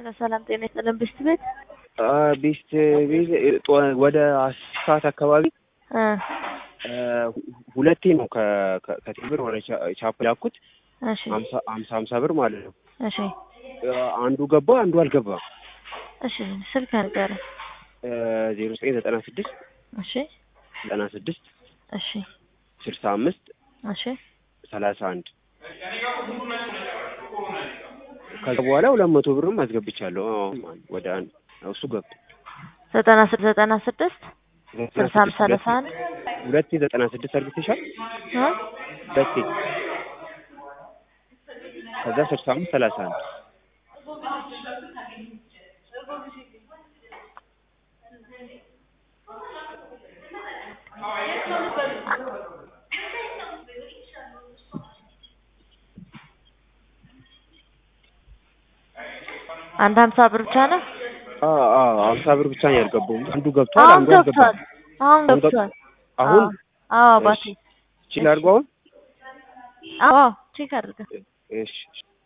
ሄሎ ሰላም ጤና ይስጥልን ብስት ቤት ቤስት ቤት ጦ- ወደ አስር ሰዓት አካባቢ እ እ ሁለቴ ነው ከ- ከ- ከቴምር ወደ ቻ- ቻፕ ያኩት እሺ ሀምሳ ሀምሳ ሀምሳ ብር ማለት ነው። እሺ እ አንዱ ገባ አንዱ አልገባም። እሺ ስልክ ንገረኝ ዜሮ ዘጠኝ ዘጠና ስድስት እሺ ዘጠና ስድስት እሺ ስልሳ አምስት እሺ ሰላሳ አንድ ከዛ በኋላ ሁለት መቶ ብርም አስገብቻለሁ። አሁን ወደ አንድ እሱ ገብቶ ዘጠና ስድስት ዘጠና ስድስት ስልሳ አምስት ሰላሳ አንድ ሁለቴ ዘጠና ስድስት አድርግተሻል። እ ሁለቴ ከዛ ስልሳ አምስት ሰላሳ አንድ አንድ ሀምሳ ብር ብቻ ነው አዎ አዎ ሀምሳ ብር ብቻ ነው ያልገባው። አንዱ ገብቷል፣ አሁን አንዱ ገብቷል አልገባም። አሁን አሁን ገብ- ገብቷል አሁን አዎ አባቴ እሺ፣ ቺል አድርጎ አሁን አዎ ቼክ አድርገህ እሺ